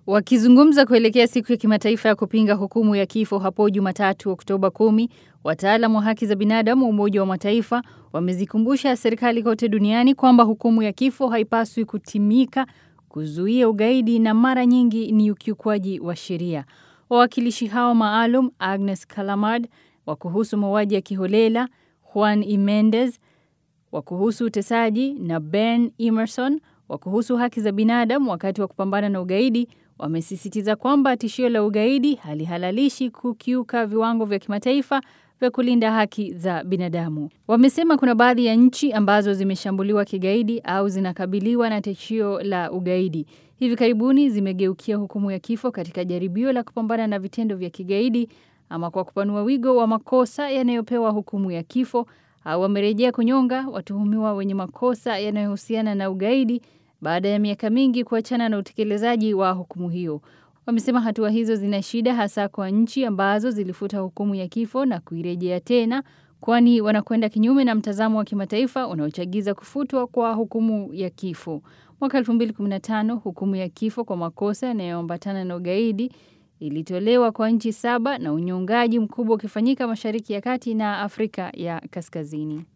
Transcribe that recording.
Wakizungumza kuelekea siku ya kimataifa ya kupinga hukumu ya kifo hapo Jumatatu Oktoba 10, wataalamu wa haki za binadamu wa Umoja wa Mataifa wamezikumbusha serikali kote duniani kwamba hukumu ya kifo haipaswi kutimika kuzuia ugaidi na mara nyingi ni ukiukwaji wa sheria. Wawakilishi hao maalum Agnes Kalamard wa kuhusu mauaji ya kiholela, Juan E. Mendez wa kuhusu utesaji na Ben Emerson wa kuhusu haki za binadamu wakati wa kupambana na ugaidi wamesisitiza kwamba tishio la ugaidi halihalalishi kukiuka viwango vya kimataifa vya kulinda haki za binadamu. Wamesema kuna baadhi ya nchi ambazo zimeshambuliwa kigaidi au zinakabiliwa na tishio la ugaidi. Hivi karibuni zimegeukia hukumu ya kifo katika jaribio la kupambana na vitendo vya kigaidi ama kwa kupanua wigo wa makosa yanayopewa hukumu ya kifo au wamerejea kunyonga watuhumiwa wenye makosa yanayohusiana na ugaidi baada ya miaka mingi kuachana na utekelezaji wa hukumu hiyo. Wamesema hatua hizo zina shida hasa kwa nchi ambazo zilifuta hukumu ya kifo na kuirejea tena, kwani wanakwenda kinyume na mtazamo wa kimataifa unaochagiza kufutwa kwa hukumu ya kifo. Mwaka 2015 hukumu ya kifo kwa makosa yanayoambatana na ugaidi ilitolewa kwa nchi saba na unyongaji mkubwa ukifanyika Mashariki ya Kati na Afrika ya Kaskazini.